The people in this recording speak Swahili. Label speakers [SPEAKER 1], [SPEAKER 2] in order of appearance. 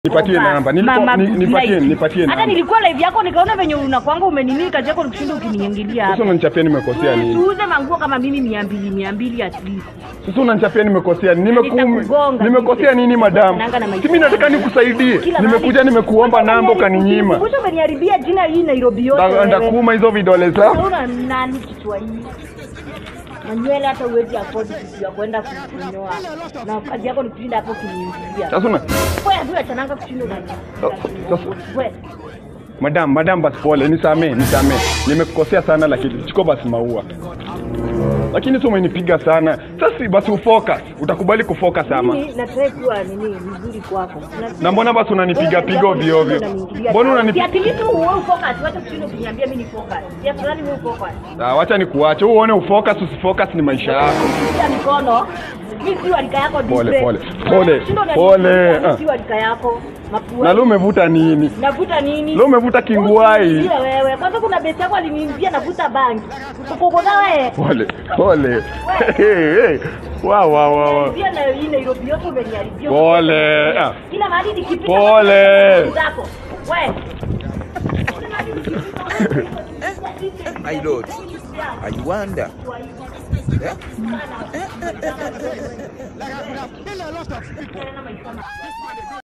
[SPEAKER 1] Nipatie
[SPEAKER 2] Opa.
[SPEAKER 1] namba. Nilikuwa-
[SPEAKER 2] Mama
[SPEAKER 1] ni-
[SPEAKER 2] good
[SPEAKER 1] nipatie-
[SPEAKER 2] life.
[SPEAKER 1] nipatie
[SPEAKER 2] Hata
[SPEAKER 1] namba.
[SPEAKER 2] nilikuwa live yako nikaona venye unakwanga umenini kazi yako nikushinda ukiniingilia
[SPEAKER 1] Sasa
[SPEAKER 2] hapa.
[SPEAKER 1] unanichapia nimekosea nini?
[SPEAKER 2] Tuuze manguo kama mimi mia mbili mia mbili at least.
[SPEAKER 1] Sasa unanichapia nimekosea nini? Nimeku
[SPEAKER 2] Nitakugonga.
[SPEAKER 1] nimekosea nini madam?
[SPEAKER 2] Nanga na maisha
[SPEAKER 1] Si mimi nataka
[SPEAKER 2] yangu.
[SPEAKER 1] nikusaidie.
[SPEAKER 2] Kila
[SPEAKER 1] Nimekuja
[SPEAKER 2] mahali-
[SPEAKER 1] nimekuomba
[SPEAKER 2] Mbona
[SPEAKER 1] namba
[SPEAKER 2] umeniharibia-
[SPEAKER 1] ukaninyima.
[SPEAKER 2] Mbona umeniharibia jina hii Nairobi yote
[SPEAKER 1] Nda-
[SPEAKER 2] wewe?
[SPEAKER 1] Ndakuuma hizo vidole zako.
[SPEAKER 2] Unaona nani kichwa hii? Manywele hata uwezi afford kitu ya kwenda kunyoa. Na kazi yako ni kushinda hapo kuniingilia.
[SPEAKER 1] Sasa una
[SPEAKER 2] Wewe tu achananga kushinda unani.
[SPEAKER 1] Sasa-
[SPEAKER 2] Wewe
[SPEAKER 1] madam, madam basi pole, nisamee, nisamee. Nimekukosea sana lakini chukua basi maua. Lakini tu umenipiga sana. Sasa si basi ufocus. Utakubali kufocus ama?
[SPEAKER 2] mimi nataka kuwa nini mzuri kwako.
[SPEAKER 1] Na mbona basi unanipiga piga ovyo ovyo? Mbona unanipiga?
[SPEAKER 2] Siatilitu wewe focus, wacha kushinda ukiniambia mimi ni focus. Si afadhali wewe focus.
[SPEAKER 1] Ah, wacha nikuache. Wewe uone ufocus usifocus ni maisha yako.
[SPEAKER 2] Kupitia mikono. Mimi si walika yako
[SPEAKER 1] Pole,
[SPEAKER 2] different.
[SPEAKER 1] pole, pole,
[SPEAKER 2] Kushinda unaniambia
[SPEAKER 1] pole,
[SPEAKER 2] mimi
[SPEAKER 1] ah.
[SPEAKER 2] Si walika yako. Mapua.
[SPEAKER 1] Na leo umevuta nini?
[SPEAKER 2] Navuta nini?
[SPEAKER 1] Leo umevuta kingwai.
[SPEAKER 2] Usiingie wewe. Kwanza kuna besi yako aliniambia navuta bangi. Ukokona wewe.
[SPEAKER 1] Pole, pole. Hey, hey. Wow, wow, wow, wow.
[SPEAKER 2] Pia na hii Nairobi yote umeniharibia.
[SPEAKER 1] Pole. Ah.
[SPEAKER 2] Kila mahali nikipita.
[SPEAKER 1] Pole.
[SPEAKER 2] Zako. Wewe.
[SPEAKER 3] My lord, I wonder. Eh?
[SPEAKER 2] Tena maisha